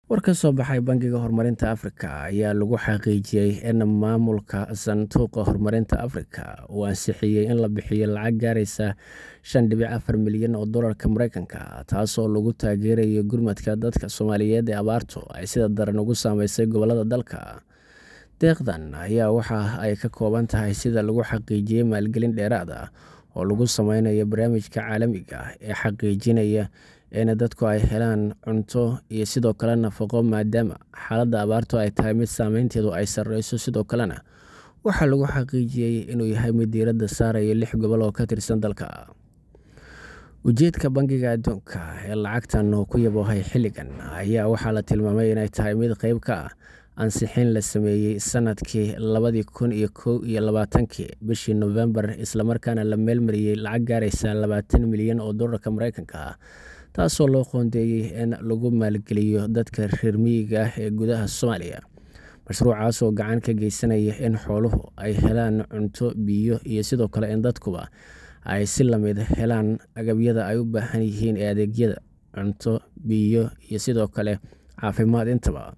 war ka soo baxay bangiga horumarinta afrika ayaa lagu xaqiijiyey in maamulka sanduuqa horumarinta afrika uu ansixiyey in la bixiyo lacag gaaraysa shan dhibic afar milyan oo dolarka mareykanka taasoo lagu taageerayo gurmadka dadka soomaaliyeed ee abaartu ay sida daran ugu saameysay gobolada dalka deeqdan ayaa waxa ay ka kooban tahay sida lagu xaqiijiyey maalgelin dheeraad ah oo lagu sameynayo barnaamijka caalamiga ee xaqiijinaya in dadku ay helaan cunto iyo sidoo kale nafaqo maadaama xaaladda abaartu ay tahay mid saameynteedu ay sarreyso sidoo kalena waxaa lagu xaqiijiyey inuu yahay mid diiradda saaraya lix gobol oo ka tirsan dalka ujeedka bangiga adduunka ee lacagtan uu ku yaboohay xilligan ayaa waxaa la tilmaamay inay tahay mid qeyb ka ah ansixin la sameeyey sanadkii labadii kun iyo kow iyo labaatankii bishii nofembar islamarkaana la meelmariyey lacag gaaraysa labaatan milyan oo dolarka mareykanka ah taasoo loo qoondeeyey in lagu maalgeliyo dadka reer miyiga ah ee gudaha soomaaliya mashruucaas oo gacan ka geysanaya in xooluhu ay helaan cunto biyo iyo sidoo kale in dadkuba ay si lamid helaan agabyada ay u baahan yihiin ee adeegyada cunto biyo iyo sidoo kale caafimaad intaba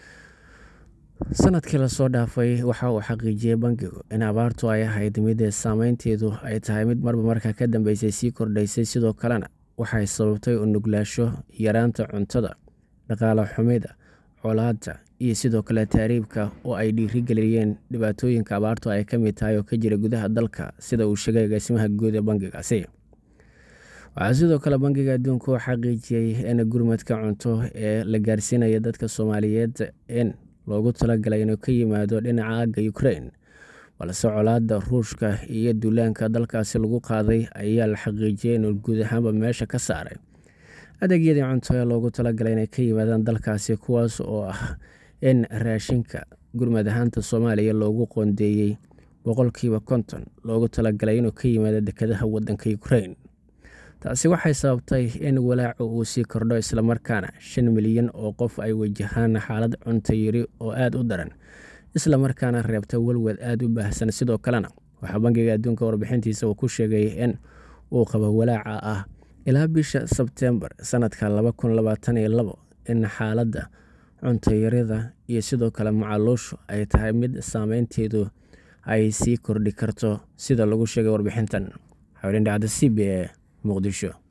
sanadkii lasoo dhaafay waxa uu xaqiijiyey bangigu in abaartu ay ahayd mid saameynteedu ay tahay mid marba marka ka dambeysay sii kordhaysay sidoo kalena waxay sababtay unuglaasho yaraanta cuntada dhaqaale xumida colaadda iyo sidoo kale taariibka oo ay dhiirigeliyeen dhibaatooyinka abaartu ay ka mid tahay oo ka jira gudaha dalka sida uu sheegay agaasimaha guud ee bangigaasi waxaa sidoo kale bangiga adduunka uu xaqiijiyey in gurmadka cunto ee la gaarsiinaya dadka soomaaliyeed in loogu talagalay inuu ka yimaado dhinaca aagga ukrain balse colaadda ruushka iyo duulaanka dalkaasi lagu qaaday ayaa la xaqiijiyey inuu guud ahaanba meesha ka saaray adeegyadii cunto ee loogu talagalay inay ka yimaadaan dalkaasi kuwaas oo ah in raashinka gurmad ahaanta soomaaliya loogu qoondeeyey boqolkiiba konton loogu talagalay inuu ka yimaado dekedaha wadanka ukrain taasi waxay sababtay in walaacu uu sii kordho islamarkaana shan milyan oo qof ay wajahaan xaalad cunto yiri oo aada u daran islamarkaana reebta walwad aada u baahsan sidoo kalena waxaa bangiga adduunka warbixintiisa uu ku sheegay in uu qabo walaaca ah ilaa bisha sebtembar sanadka laba kun labaatan iyo labo in xaaladda cuntayarida iyo sidoo kale macaluushu ay tahay mid saameynteedu ay sii kordhi karto sida lagu sheegay warbixintan xawlindhacda c b e muqdisho